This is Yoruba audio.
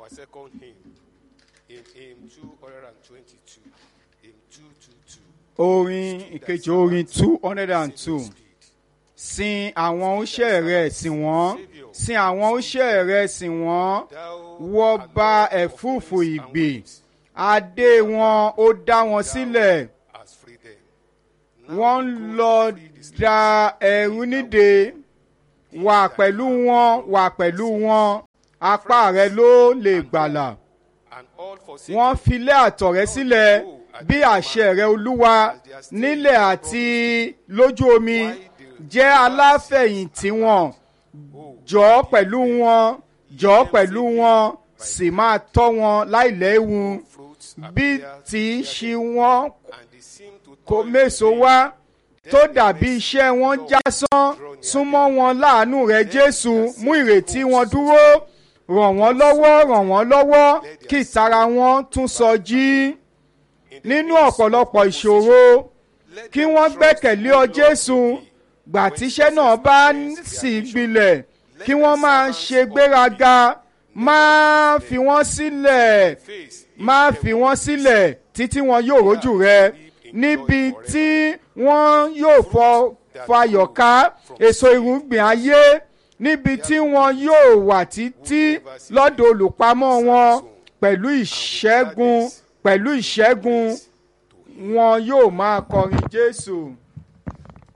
our second hymn in hymn 222. Hymn 222. orin ìkejì orin two hundred and two sin àwọn oṣẹ́ rẹ̀ sìn wọ́n sin àwọn oṣẹ́ rẹ̀ sìn wọ́n Thou wọ́ bá ẹ̀fúùfù ìgbè adé wọn ó dá wọn sílẹ̀ hast freed them. wọ́n ń lọ da ẹ̀rú nídè wà pẹ̀lú wọn wà pẹ̀lú wọn apá rẹ ló lè gbàlà And all forsaken wọ́n filé àtọ̀ rẹ sílẹ̀ bí àṣẹ rẹ olúwa nílẹ̀ àti lójú omi jẹ́ aláfẹ̀yìntì wọn jọ̀ọ́ pẹ̀lú wọn jọ̀ọ́ pẹ̀lú wọn sì máa tọ́ wọn láìléwu fruits bí appear tí í ṣe wọ́n and they seem to kò toil méso in wá tó dàbí iṣẹ́ wọn jásán súnmọ́ wọn láàánú rẹ jésù mú ìrètí wọn dúró ràn wọ́n lọ́wọ́ ràn wọ́n lọ́wọ́ kí ìtara wọn tún sọ jí nínú ọ̀pọ̀lọpọ̀ ìṣòro Let kí them wọ́n trust gbẹ́kẹ̀lé ọ in the jésù Lord gbà tíṣẹ́ náà bá sì gbilẹ̀ kí wọ́n máa ṣe gbéraga máa fi wọ́n sílẹ̀ face máa fi wọ́n sílẹ̀ títí wọn yóò rójú rẹ níbi tí wọ́n yóò fọ fayọ̀ ká èso irúgbìn ayé níbi tí wọn yóò wà títí lọ́dọ̀ olùpamọ́ wọn pẹ̀lú ìṣẹ́gun pẹ̀lú ìṣẹ́gun wọn yóò máa kọrin jésù.